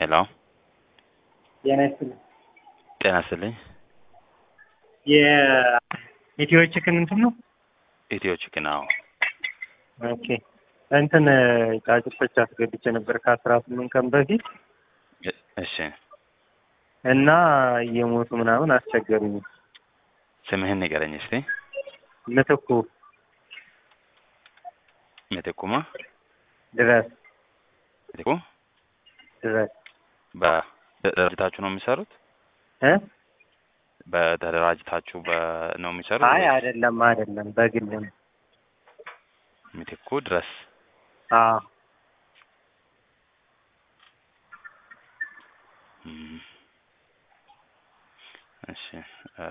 ሄሎ ጤና ይስጥልኝ። ጤና ይስጥልኝ። የኢትዮ ቺክን እንትን ነው። ኢትዮ ቺክን አዎ። ኦኬ እንትን ጫጩቶች አስገብቼ ነበር ከአስራ ስምንት ቀን በፊት እ- እሺ እና እየሞቱ ምናምን አስቸገሩኝ። ስምህን ንገረኝ እስቲ። ምትኩ ምትኩማ ድረስ ምትኩ ድረስ በተደራጅታችሁ ነው የሚሰሩት? እ በተደራጅታችሁ በ ነው የሚሰሩት? አይ ወይስ አይደለም አይደለም በግል ነው። ምትኩ ድረስ አዎ እም፣ እሺ እ፣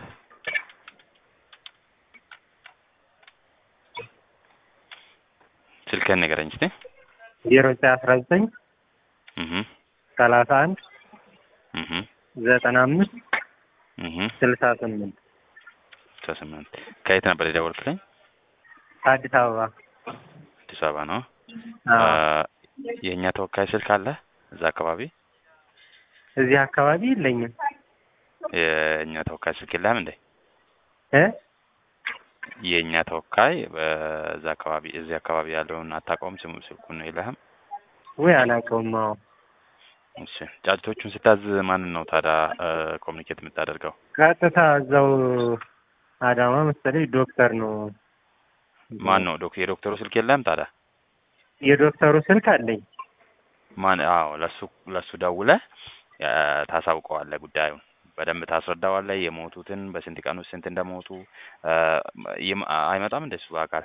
ስልክህን ንገረኝ እስቲ። ዜሮ ዘጠኝ አስራ ዘጠኝ እህ ሰላሳ አንድ እህ ዘጠና አምስት እህ ስልሳ ስምንት ስምንት ከየት ነበር የደወልክልኝ? አዲስ አበባ አዲስ አበባ ነው። አዎ እ፣ የእኛ ተወካይ ስልክ አለ እዛ አካባቢ? እዚህ አካባቢ የለኝም የእኛ ተወካይ ስልክ የለህም እንዴ? እ የእኛ ተወካይ በዛ አካባቢ እዚህ አካባቢ ያለውን አታውቀውም? ስሙ ስልኩን የለህም? ወይ አላውቀውም። አዎ እሺ ጫጭቶቹን ስታዝ ማንን ነው ታዲያ ኮሚኒኬት የምታደርገው? ቀጥታ እዛው አዳማ መሰለኝ ዶክተር ነው። ማን ነው ዶክ የዶክተሩ ስልክ የለህም ታዲያ? የዶክተሩ ስልክ አለኝ። ማን? አዎ ለሱ ለሱ ደውለህ እ፣ ታሳውቀዋለህ ጉዳዩን በደንብ ታስረዳዋለህ። የሞቱትን በስንት ቀን ውስጥ ስንት እንደሞቱ እ፣ ይም- አይመጣም እንደሱ በአካል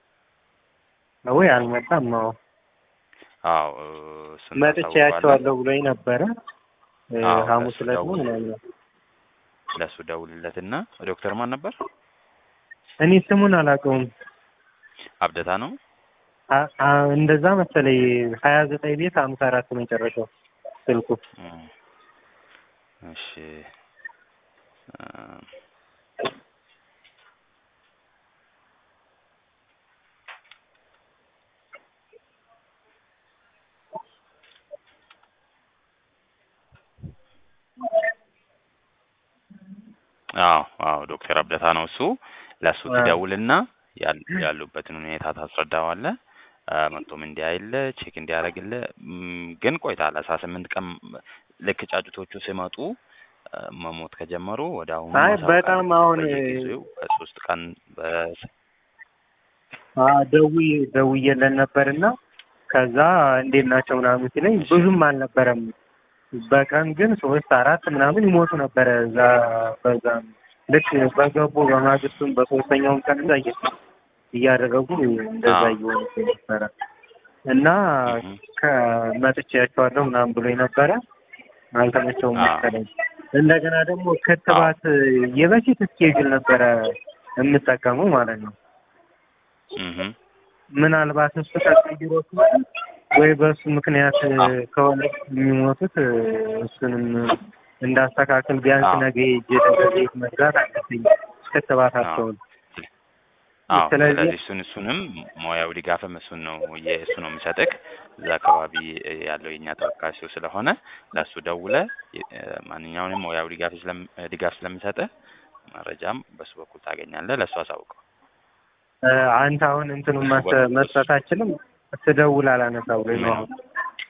ወይ አልመጣም። አዎ አዎ እ፣ እሱን መጥቼ ታሳውቀዋለህ። ያቸዋለሁ ብሎኝ ነበረ እ፣ አዎ፣ ሐሙስ ለሱ ዕለት ነው ደውል። ምናምን። ለሱ ደውልለትና ዶክተር ማን ነበር? እኔ ስሙን አላውቀውም። አብደታ ነው። አ- አ- እንደዛ መሰለኝ ሀያ ዘጠኝ ቤት ሀምሳ አራት መጨረሻው ስልኩ። እም፣ እሺ እ፣ አዎ አዎ ዶክተር አብደታ ነው እሱ። ለእሱ አዎ። ትደውልና ያል- ያሉበትን ሁኔታ ታስረዳዋለህ። እ፣ መጥቶም እንዲያይልህ ቼክ እንዲያደርግልህ እም፣ ግን ቆይታል አስራ ስምንት ቀን ልክ ጫጩቶቹ ሲመጡ እ፣ መሞት ከጀመሩ ወደ አሁኑ አይ ማሳወቅ በጣም አለብህ። አሁን በየጊዜው ከሶስት ቀን በ- አ ደውዬ ደውዬለን ነበርና ከዛ እንዴት ናቸው ምናምን ሲለኝ ብዙም አልነበረም። በቀን ግን ሶስት አራት ምናምን ይሞቱ ነበረ። እዛ በዛ ልክ በገቡ በማግስቱም በሶስተኛውም ቀን እዛ እየ- እያደረጉ እንደዛ አዎ። እየሆኑ ነበረ እና እህ፣ ከመጥቼያቸዋለሁ ምናምን ብሎኝ ነበረ። አልተመቸውም አዎ። መሰለኝ። እንደገና ደግሞ ክትባት የበፊት እስኬጁል ነበረ የምጠቀመው ማለት ነው። እህ፣ ምናልባት እሱ ተቀይሮ ከሆነ ወይ በእሱ ምክንያት አዎ። ከሆነ የሚሞቱት እሱንም እንዳስተካክል ቢያንስ አዎ። ነገ ሄጄ ቤት መግዛት አለብኝ ክትባታቸውን። አዎ ስለዚህ- ስለዚህ እሱን እሱንም ሙያዊ ድጋፍም እሱን ነው የእሱ ነው የሚሰጥክ እዛ አካባቢ ያለው የእኛ ተወካይ እሱ ስለሆነ ለእሱ ደውለህ የ- ማንኛውንም ሙያዊ ድጋፍ ስለም ድጋፍ ስለሚሰጥህ መረጃም በሱ በኩል ታገኛለህ። ለእሱ አሳውቀው። እ፣ አንተ አሁን እንትኑን ማስ- መስጠት አችልም ስደውል አላነሳ ብሎኝ ነው። አሁን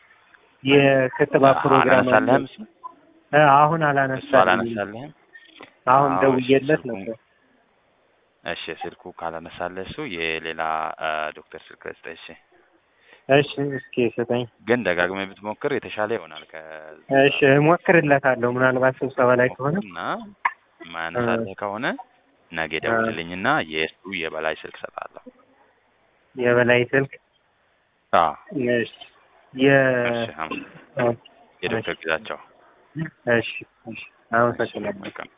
የክትባት ፕሮግራም አለ። አላነሳለህም እሱ እ፣ አሁን እሱ አላነሳልኝም። አላነሳለህም። አሁን አዎ፣ ደውዬለት ስልኩ- ነበር። እሺ ስልኩ ካላነሳለህ እሱ የሌላ አ፣ ዶክተር ስልክ ልስጥህ። እሺ እሺ እስኪ ስጠኝ። ግን ደጋግመህ ብትሞክር የተሻለ ይሆናል። ከዛ እሺ እሞክርለታለሁ። ምናልባት ስብሰባ ላይ ከሆነ እና ማያነሳልህ ከሆነ ነገ ደውልልኝና የእሱ የበላይ ስልክ ሰጣለሁ። የበላይ ስልክ አዎ እሺ የ እሺ አመ- የዶክተር ግዛቸው እሺ እሺ አመሰግናለሁ። መልካም